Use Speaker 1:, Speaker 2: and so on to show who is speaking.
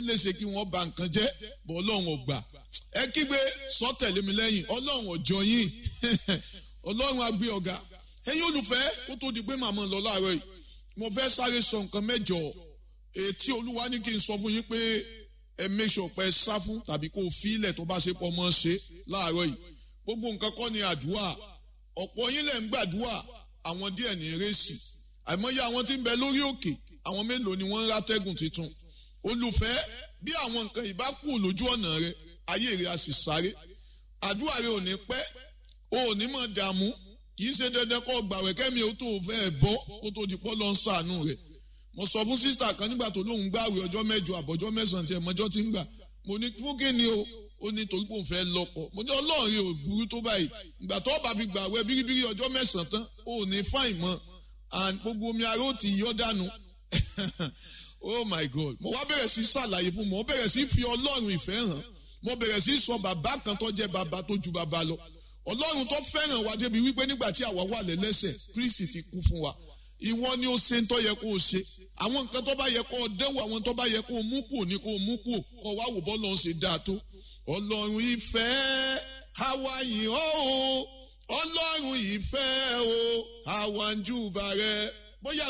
Speaker 1: lè ṣe kí wọ́n ba nǹkan jẹ́ bọ́ ọlọ́run ò gbà ẹ kígbe sọ́tẹ̀lé mi lẹ́yìn ọlọ́run ọjọ́ yín ọlọ́run agbé ọ̀gá ẹ̀yin olùfẹ́ kó tó di pé màmá lọ láàárọ̀ yìí mo fẹ́ sáré sọ nǹkan mẹ́jọ ètí olúwa ní kí n sọ fún yín pé ẹ make sure pé ẹ sá fún tàbí kó o fi ilẹ̀ tó bá ṣe pọ̀ mọ́ ṣe láàárọ̀ yìí gbogbo nǹkan kọ́ ni àdúrà ọ̀pọ̀ yín lẹ̀ ń gbàdúrà àwọn díẹ̀ ní rẹ́sì àìmọye àwọn tí ń bẹ lórí òkè àwọn mélòó ni wọ́n ń rátẹ́gùn tuntun olùfẹ́ bí àwọn nǹkan ìbá kù lójú ọ̀nà rẹ ayé rẹ a sì sáré àdúrà rẹ ò ní pẹ́ o ò ní mọ̀ dààmú kì í ṣe dandan kó gbàwẹ̀ kẹ́mi ó tó fẹ́ bọ́ kó tó di pọ́ lọ ń sàánú rẹ̀ mo sọ fún sísítà kan nígbà tó lóun gbàwẹ̀ ọjọ́ mẹ́jọ àbọ̀jọ́ mẹ́sàn-án tí ẹ̀ mọ́jọ́ ti ń gbà mo ní fún kí ni o ó ní torí pé òun fẹ́ lọ́kọ mo ní ọlọ́run rẹ ò burú tó báyìí ìgbà tó bá fi gbàwẹ̀ bíríbírí ọjọ́ mẹ́sàn-án tán ó ní fáìn mọ́ and gbogbo omi ara ó ti yọ́ dànù oh my god mo wá bẹ̀rẹ̀ sí ṣàlàyé fún mo bẹ̀rẹ̀ sí fi ọlọ́run ìfẹ́ hàn mo bẹ̀rẹ̀ sí sọ bàbá kan tó jẹ́ bàbá tó ju bàbá lọ ọlọ́run tó fẹ́ràn wa débi wípé nígbà tí àwa wà lẹ́lẹ́sẹ̀ kristi ti kú fún wa ìwọ ni ó ṣe ń tó yẹ kó o ṣe àwọn nǹkan tó bá yẹ kó o dẹ́wò àwọn tó bá yẹ kó o mú kù ní kó o mú kù kó o wá wò bọ́ lọ́n ṣe dáa tó ọlọ́run ìfẹ́ àwa yìí ó o ọlọ́run ìfẹ́ o àwa ń júbà rẹ bóyá